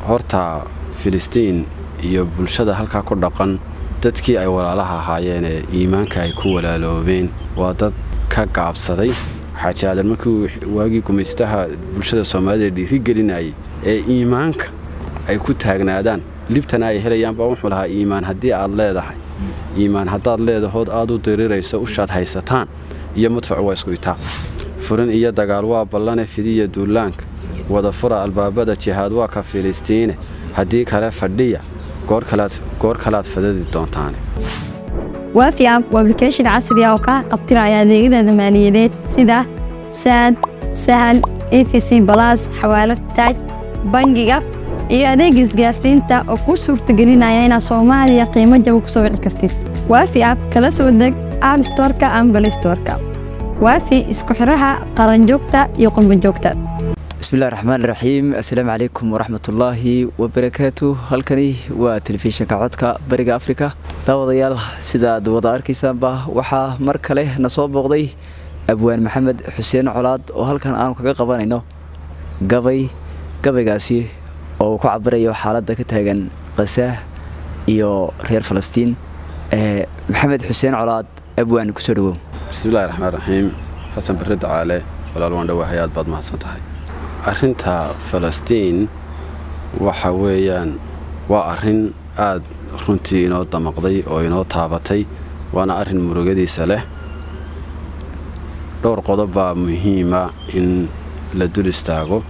horta filistiin iyo bulshada halkaa ku dhaqan dadkii ay walaalaha ahaayeenee iimaanka ay ku walaaloobeen waa dad ka gaabsaday xaaji aadan markii waagii gumaystaha bulshada soomaalida dhiirigelinayay ee iimaanka ay ku taagnaadaan libtana ay helayaan baa wuxuu lahaa iimaan haddii aad leedahay iimaan haddaad leedahood aad u dirirayso ushaad haysataan iyo madfacu waa isku itaa furin iyo dagaal waa ballane fidiya duulaanka wada fura albaabada jihaad waa ka filistiine haddii kale fadhiya goor kalaad fadadi doontaane waafi app waa application casri ah oo kaa qabtiraya adeegyada maaliyadeed sida saad sahal efc balas xawaalad taaj bangiga iyo adeega isgaarsiinta oo kuu suurtagelinaya inaad soomaaliya qiimo jaba ku soo wici kartid waafi app kala soo deg app storka ama balistorka waafi isku xiraha qaranjoogta iyo qurbanjoogta bismillahi raxmaan raxiim assalaamu calaykum waraxmatullaahi wabarakaatu halkani waa telefishinka codka bariga afrika daawadayaal sidaad wada arkaysaanba waxaa mar kale na soo booqday abwaan maxamed xuseen colaad oo halkan aanu kaga qabanayno gabay gabaygaasi oo uu ku cabirayo xaaladda ka taagan khasaah iyo reer falastiin maxamed xuseen colaad abwaan kusoo dhawow bismillahi raxmaan raxiim xasan barre ducaale walaal waan dhowaahay aad baad mahadsan tahay arrinta falastiin waxa weeyaan waa arrin aad runtii inoo damaqday oo inoo taabatay waana arrin murugadiisa leh dhowr qodob baa muhiima in la dul istaago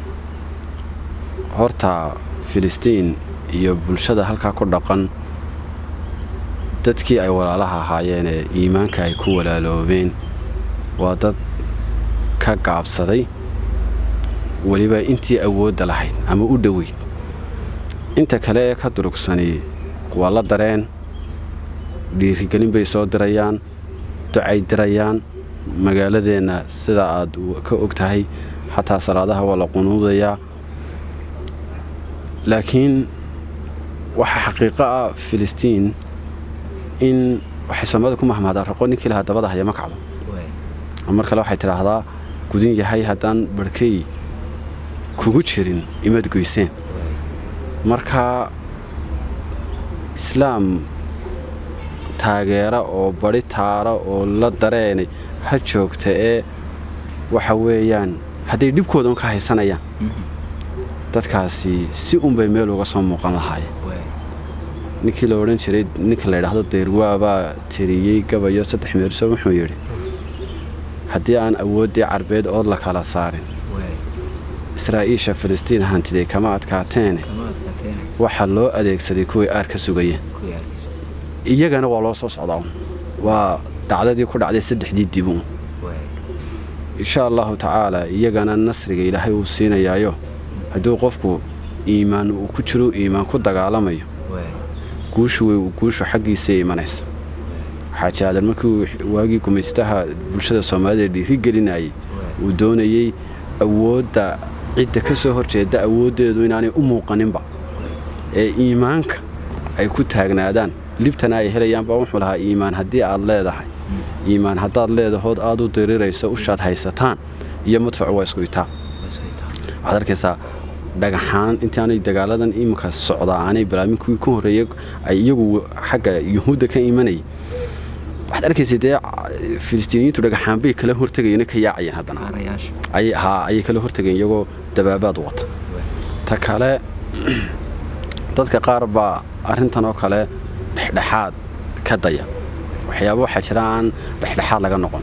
horta filistiin iyo bulshada halkaa ku dhaqan dadkii ay walaalaha ahaayeenee iimaanka ay ku walaaloobeen waa dad ka gaabsaday weliba intii awoodda lahayd ama u dhoweyd inta kale ee ka durugsani waa la dareen dhiirigelin bay soo dirayaan ducay dirayaan magaaladeenna sida aad ka og tahay xataa salaadaha waa la qunuudayaa laakiin waxaa xaqiiqo ah filistiin in waxay soomaalida ku mahmaadaa raqo ninkii lahaa dabada haya ma kacdo mar kale waxay tidhaahdaa gudin yahay haddaan barhkay kugu jirin imaad goyseen marka islaam taageera oo badi taara oo la dareenay ha joogta ee waxa weeyaan hadday dhibkooda un ka haysanayaan dadkaasi si unbay meel uga soo muuqan lahaayeen ninkii la odhan jiray ninka la ydhaahdo deyrwaabaa tiriyey gabayo saddex meerso wuxuu yidhi haddii aan awooddii carbeed ood la kala saarin israa'iisha filistiin hantiday kama adkaateene waxaa loo adeegsaday kuway aar ka sugayeen iyagana waa loo soo socdaa waa dhacdadii ku dhacday saddexdii dibuun insha allahu tacaalaa iyagana nasriga ilaahay uu siinayaayo hadduu qofku iimaan uu ku jiro iimaan ku dagaalamayo guushu way guushu xaggiisay imanaysa xaaji aadan markii waagii gumaystaha bulshada soomaalida dhiirigelinayay uu doonayey awoodda cidda ka soo horjeeda awooddeedu inaanay u muuqaninba ee iimaanka ay ku taagnaadaan libtana ay helayaan baa wuxuu lahaa iimaan haddii aad leedahay iimaan haddaad leedahood aad u dirirayso ushaad haysataan iyo madfacu waa isku itaa waxaad arkaysaa dhagaxaan intaanay dagaaladan iminka socdaa aanay balaamin kuwii ka horreeyey ay iyagu xagga yuhuudda ka imanayay waxaad arkaysa dee filistiiniyiintu dhagaxaan bay kala hortegayeen ka yaacayeen haddana haa ayay kala hortegayeen iyagoo dabaabaad wata ta kale dadka qaar baa arrintan oo kale dhexdhexaad ka daya waxyaaba waxaa jira aan dhexdhexaad laga noqon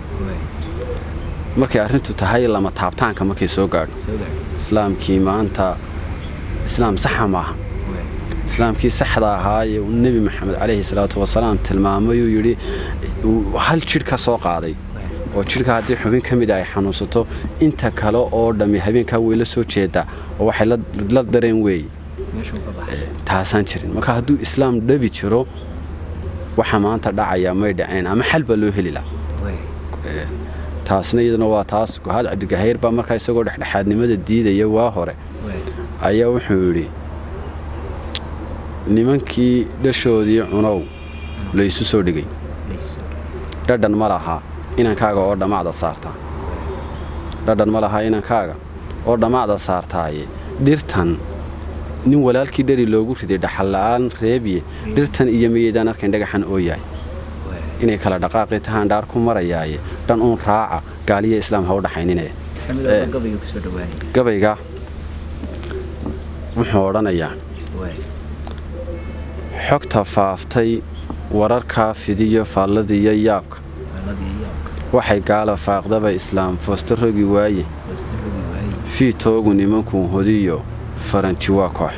markay arrintu tahay lama taabtaanka markay soo gaadho islaamkii maanta islaam saxa maaha islaamkii saxda ahaayee uu nebi maxamed calayhi salaatu wasalaam tilmaamayuu yidhi hal jidh ka soo qaaday oo jidhka haddii xubin ka mida ay xanuunsato inta kale oo dhammi habeenkaa way la soo jeedaa oo waxay la dareen weeye taasaan jirin marka hadduu islaam dhabi jiro waxa maanta dhacaya may dhaceen ama xal baa loo heli laha taasna iyaduna waa taas gohaad cabdigahayr baa markaa isagoo dhexdhexaadnimada diidaya waa hore ayaa wuxuu yidhi nimankii dhashoodii cunow laysu soo dhigay dhadhan ma laha inankaaga oo dhammacda saartaa dhadhan ma laha inankaaga oo dhammacda saartaaye dhirtan nin walaalkii dheri loogu riday dhaxal la'aan reebiye dhirtan iyo miyaydaan arkayn dhagaxan oo yahay inay kala dhaqaaqi tahaan dhaar ku marayaaye dhan uun raaca gaaliya islaam ha u dhaxaynine gabayga wuxuu odhanayaa xogta faaftay wararkaa fidiyo faalladiiyo yaabka waxay gaala faaqdaba islaam foosta rogi waaye fiitoogu nimankuu hodiyo faranji waa koox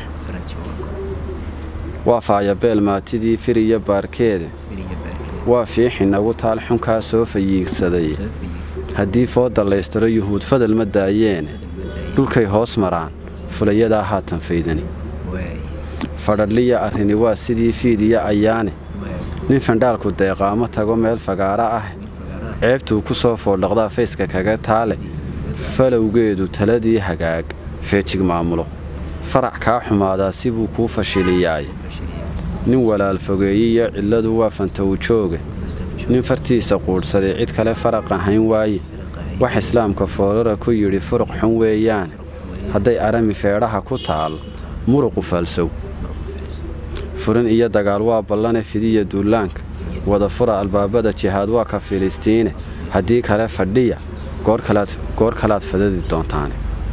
waa faayabeel maatidii firiyo baarkeeda waa fiixi nagu taal xunkaa soo fayiigsaday haddii fooda laystiro yuhuud fadal ma daayeene dhulkay hoos maraan fulayadaa haatan faydani fadhadhliya arrini waa sidii fiidiyo ayaane nin fandhaalku deeqaamo tago meel fagaara ah ceebtuu ku soo fooldhaqdaa fayska kaga taale falowgeedu taladii hagaag feejig maamulo farac kaa xumaadaa sibuu kuu fashiliyaay nin walaal fogeeyiyo cidladu waa fantawjooge nin fartiisa quudhsaday cid kale faraq ahayn waaye wax islaamka foorara ku yidhi furuq xun weeyaan hadday arami feedhaha ku taal muruqu falsow furin iyo dagaal waa ballane fidiya duulaanka wada fura albaabada jihaad waa ka filistiine haddii kale fadhiya goor kalaad fadadi doontaane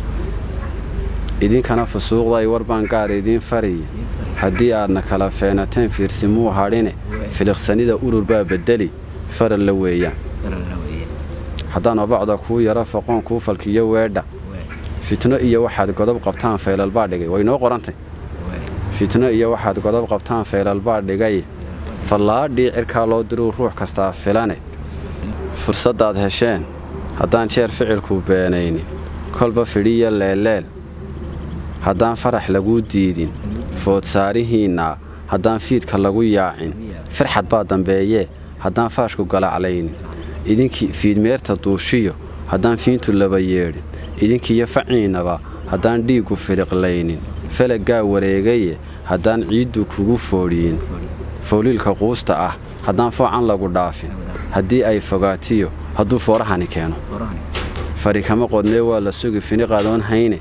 idinkana fusuuqday warbaan gaar idiin fariya haddii aadna kala feenateen fiirsimuu hadhine filiqsanida urur baa bedeli faral la weeyaan haddaan obacda kuu yaro foqoon kuu falkiyo weedha fitno iyo waxaad godob qabtaan faylalbaa dhigay waynoo qorantay fitno iyo waxaad godob qabtaan faylalbaa dhigay fallaadhii cirkaa loo diruu ruux kastaa filane fursaddaad hesheen haddaan jeer ficilku beenaynin kolba fidhiyo leelleel haddaan farax laguu diidin foodsaarihiinna haddaan fiidka lagu yaacin firxad baa dambeeyee haddaan faashku galaclaynin idinkii fiidmeerta duushiyo haddaan fiintu laba yeedhin idinkiiyo faciinnaba haddaan dhiiggu filiqlaynin falaggaa wareegaye haddaan ciiddu kugu foodhiyin fooliilka quusta ah haddaan foocan lagu dhaafin haddii ay fogaatiyo hadduu foorahani keeno fari kama qodnee waa la sugi fini qadoon hayne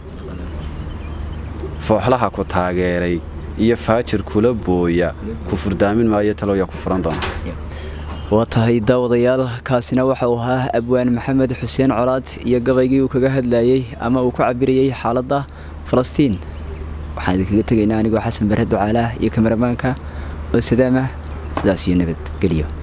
fooxlaha ku taageeray iyo faajir kula booya ku furdaamin maayo talowya ku furan doona waa tahay daawadayaal kaasina waxa uu ahaa abwaan maxamed xuseen colaad iyo gabaygii uu kaga hadlayey ama uu ku cabirayey xaaladda falastiin waxaan idinkaga tegaynaa anigoo xasan bare ducaalaah iyo kamaramaanka oo sadaamah sidaas iyo nabadgelyo